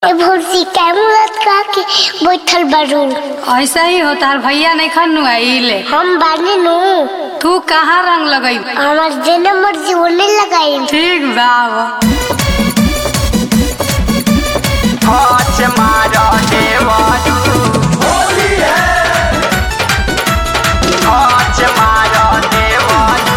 ए भौजी कैमरत का के बैठल बारू ऐसा ही होता है भैया नहीं खनु आइले हम बानी नु तू कहाँ रंग लगई हमार जेने मर्जी ओने लगाई ठीक बाबा हाथ मारा देवारू हाथ मारा देवारू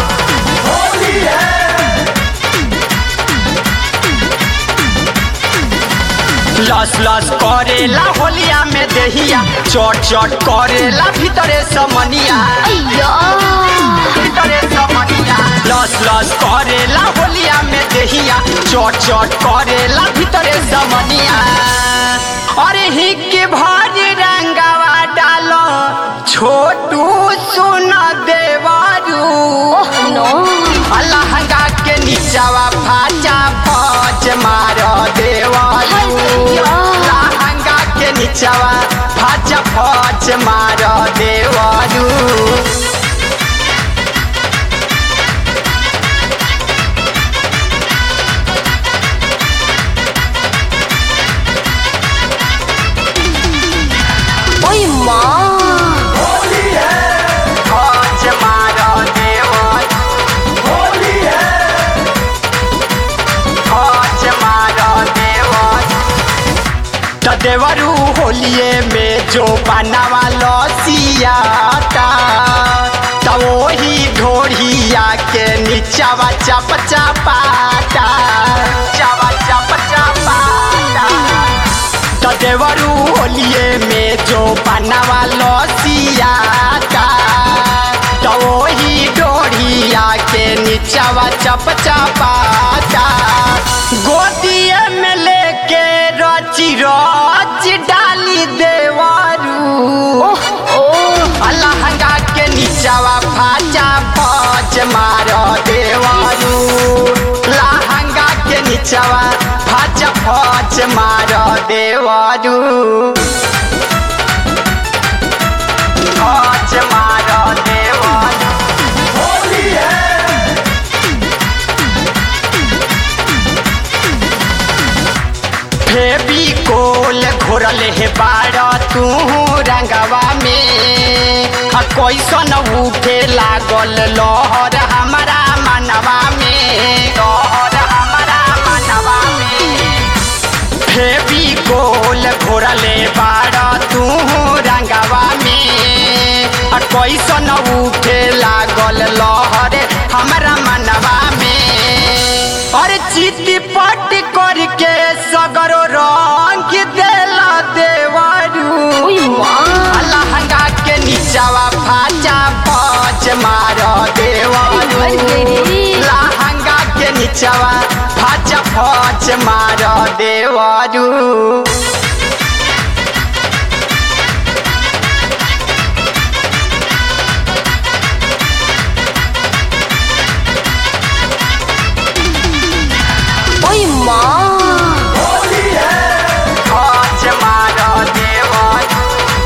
लस लस करेला होलिया में देहिया चट चट करेला भीतरे समनिया अय्यो भीतरे समनिया लस लस करेला होलिया में देहिया चट चट करेला भीतरे समनिया अरे हिक भारी रंगवा डालो छोटू सुन देवारू नो लहंगा के नीचावा फाचा फौज मार देवारू लहंगा के नीचावा फाचा फौज मार देवारू ओय मां फौज मार देवारू फौज मार देवारू त देवरू होलिए में जो बनावा लसियाता त वही ढोढ़िया के नीचावा चप चपाता चावा चप चपाता त देवरू होलिए में जो बनावा लसियाता त वही ढोढ़िया के नीचावा चप चपाता गोदिए में लेके रची रच डाली देवारू लहंगा के नीचावा फाचा फौज मार देवारू लहंगा के नीचावा फाचा फौज मार देवारू फौज मार देवारू फेविकोल घोरल हे बाड़ तू रंगवा में आ कैसन उठे लागल लहर हमारा मनवा में लहर हमारा मनवा में फेविकोल घोरले बाड़ तू रंगवा में आ कैसन उठे लागल लहर हमारा मनवा में अरे चिट्टी पट करके सगरो रंग देला देवारू लहंगा के नीचावा फाचा फौज मार देवारू लहंगा के नीचावा फाचा फौज मार देवारू ओय मां फौज मार देवारू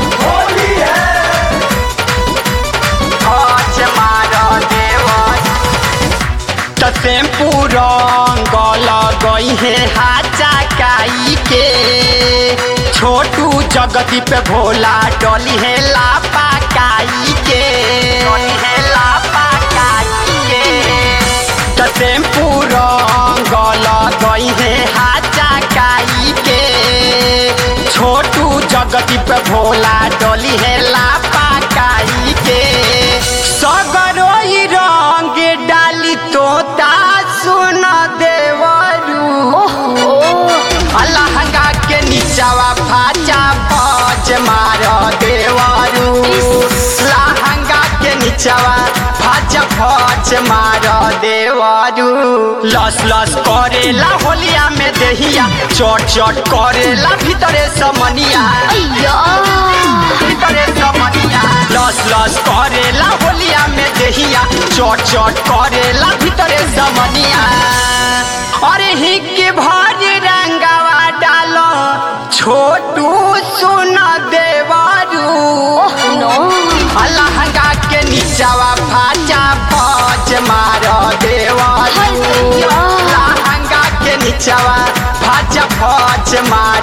फौज मार देवारू त टेम्पू रंग लगई है हाचा काई के छोटू जगती पे भोला डली है लापा काई के डली है लापा काई के त टेम्पू रंग लगई है हाचा काई के छोटू जगती पे भोला डली है लापा काई के सगरोई रंग डाली तोता सुन देवरू लहंगा के नीचावा फाचा फौज मार देवरू लहंगा के नीचावा फाचा फौज मार देवरू लस लस करेला होलिया में देहिया चट चट करेला भीतरे समनिया अय्यो भीतरे समनिया लस लस करेला होलिया में देहिया चट चट करेला भीतरे समनिया अरे हिक भारी रंगवा डालो छोटू सुन देवारू नो लहंगा के नीचावा फाचा फौज मार देवारू अय्यो लहंगा के नीचावा फाचा फौज मार